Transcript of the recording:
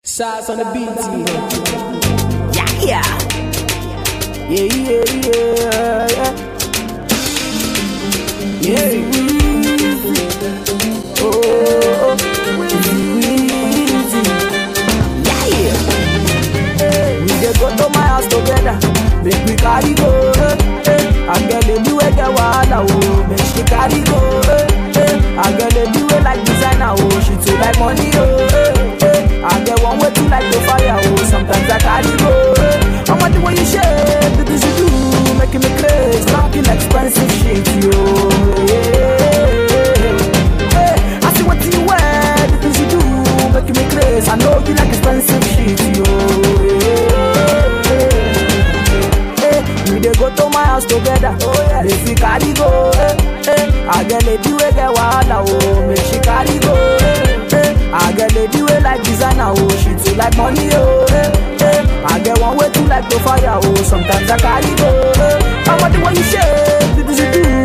Shots on the beat, Yeah, yeah. yeah, yeah, yeah, yeah. Yeah, oh, oh, oh. Yeah. We dey go to my house together, make we carry go. Eh, eh. I get a new way get wahala, oh, make she carry go. Eh, eh. I get a new way like designer, oh, she too like money, oh. Eh, eh. I get one way too like the fire, oh, sometimes I carry go. Eh. I want the way you shake, the things you do, making me crazy, talking expensive shit, yo. Yeah. Hey, I see what you wear, the things you do, making me crazy. I know you like expensive shit, yo. Hey, we dey go to my house together. Oh yeah, make we carry go. Hey, hey. I get lady wey get wahala, oh, make she carry go. Hey, hey. I get lady wey like designer, oh, she too like money, oh. Hey, hey. I get one way too like to fire, oh, sometimes I carry go. Hey. I want the way you shake, the things you do,